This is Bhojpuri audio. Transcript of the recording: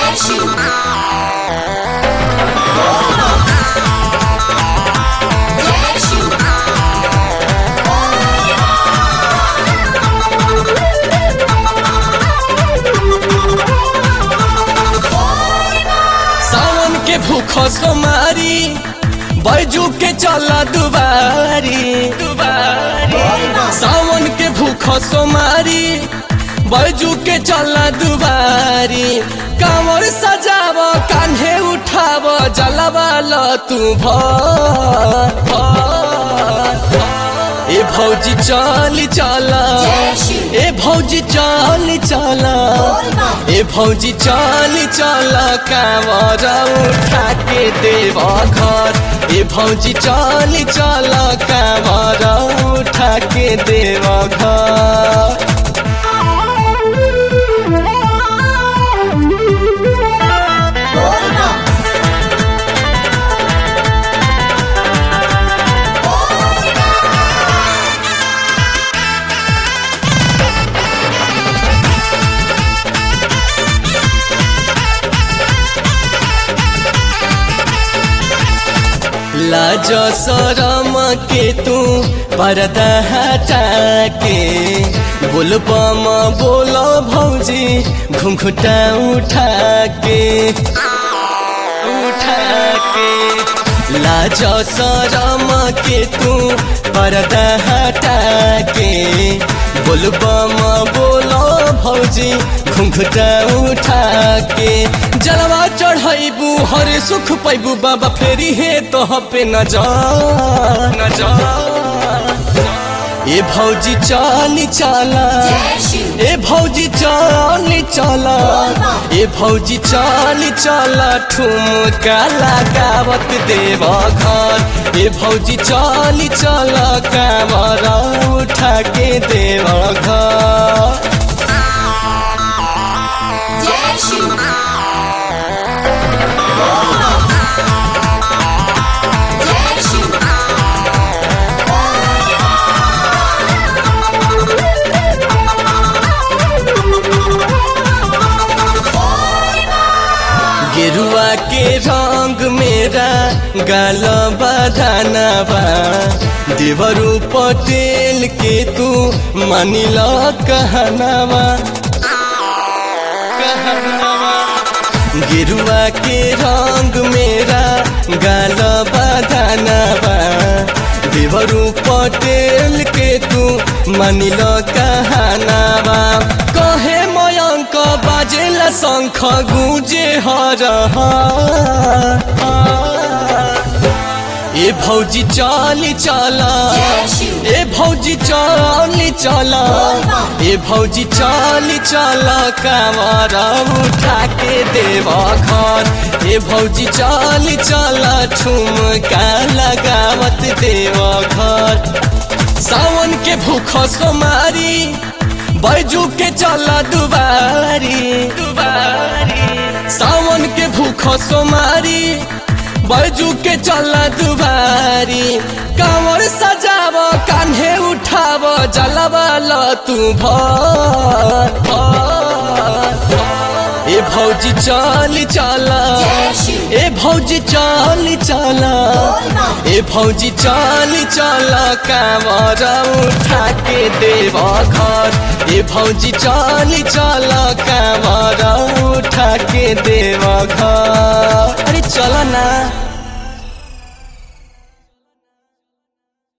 सावन के भूखो सोमारी बैजू के चला दुबारी दुबारी सावन के भूखो सोमारी बैजू के चला दुबारी कांवर सजाव कान्हे उठाव जलवा ल तू भर भर। ए भौजी चली चला ए भौजी चली चला ए भौजी चली चला कांवर उठा के देव घर ए भौजी चली चला कांवर उठा के देव घर लाज शरम के तू पर्दा हटा के बोल बम बोल भौजी घुंघुटा उठा के उठा के लाज शरम के तू पर्दा हटा के बोल बम बोल भौजी घुंघुटा उठा के जलवा चढ़ैबू हरे सुख पैबू बाबा फेरी हे तो पे न जा न जा ए भौजी चाली चाला ए भौजी चाली चाला ए भौजी चाली चाला ठुमका लगावत देव घर ए भौजी चाली चाला कामर उठा के देव घर गेरुआ के रंग मेरा गाल बधानवा देवरू पटेल के तू मानिल कहनावा कहनावा गेरुआ के रंग मेरा गाल बधानवा देवरू पटेल के तू मानिल कहनावा कहे मयंक बाजेला शंख गुजे हर ए भौजी चाली चला ए भौजी चाली चला ए भौजी चाली चला कामर उठा के देव घर ए भौजी चाली चला ठुमका लगावत देव घर सावन के भूख सोमारी बैजू के चला दुबारी दुबारी सावन के भूख सोमारी बैजू के चला दुबारी कांवर सजाव कान्हे उठाव जलवा ल तू भर भर। ए भौजी चली चला ए भौजी चली चला ए भौजी चली चला कामर उठा के देव घर ए भौजी चली चला कामर उठा के देव घर अरे चल ना